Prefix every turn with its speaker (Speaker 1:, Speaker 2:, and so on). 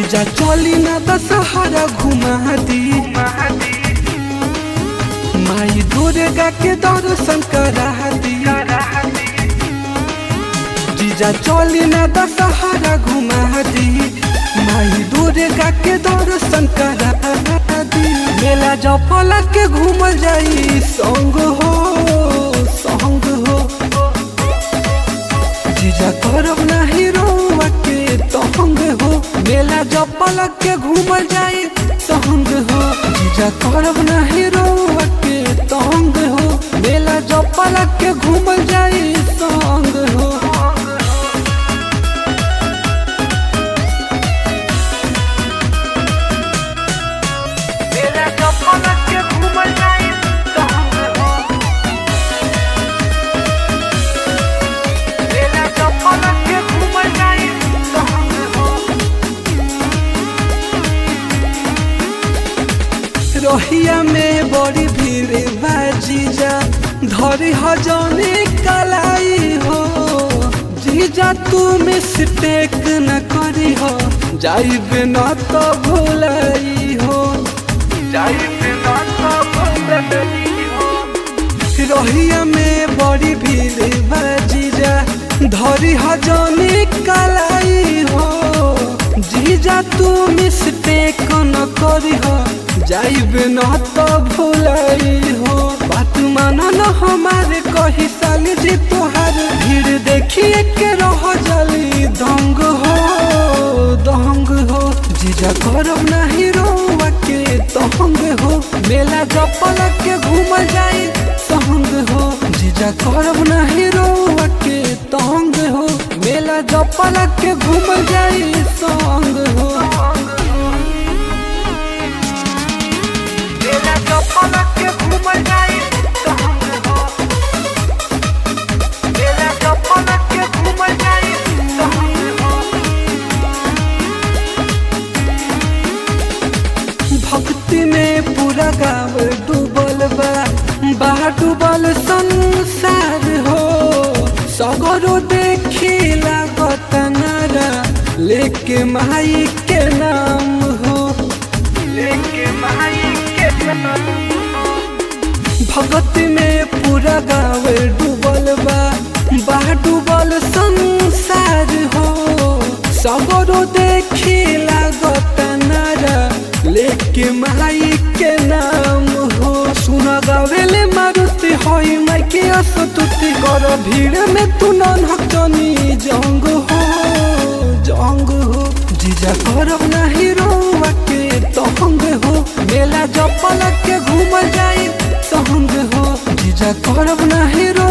Speaker 1: जीजा चली ना दशहरा घुमा दी माई दुर्गा के दर्शन करा दी जीजा चली ना दशहरा घुमा दी माई दुर्गा के दर्शन करा दी मेला जफल के घूमल जाई संग हो संग हो जीजा करब नाही रोवा के तहंग हो मेला जपल के घूमल जाई संग हो जीजा करब नाही रोवा के तहंग हो मेला जपल के घूमल जाई संग हो मेला जपल के घूमल जाई संग हो मेला जपल के घूमल जाई संग हो रोहिया में बड़ी भीड़ बाजीजा धरी हजौनी कलाई हो जीजा तू मिस्टेक न करी हो जाइबे न तो भुलाई हो जाइबे न तो भुलाई हो रोहिया में बड़ी भीड़ बाजीजा धरी हजौनी कलाई हो जीजा तू मिस्टेक न करी हो जाइबे न तो भुलाई हो बात माना न हमारे कही साल जी तोहार भीड़ देखिए के रह जली दंग हो दंग हो जीजा करब नहीं रोवा के तहंग हो मेला जपल के घूम जाई संग हो जीजा करब नहीं रोवा के तहंग हो मेला जपल के घूम जाई संग हो मेला जपल के घूम जाई संग हो मेला जपल के घूम जाई संग हो भक्ति में पूरा गाँव डूबल बा बा डूबल संसार हो सगरो देखी लागत नारा लेके माई के नाम हो लेके माई के नाम भगत में पूरा गाँव डूबल बा बा डूबल संसार हो सगरो देखी लागत नारा लेके माई के नाम हो सुन गावेले मारुति होई माई के असतुति कर भीड़ में तू नन्हक जनी जंग हो जंग हो जीजा करब नहीं रोवा के तहंग हो मेला जपल के घूम जाई तहंग हो जीजा करब नहीं रो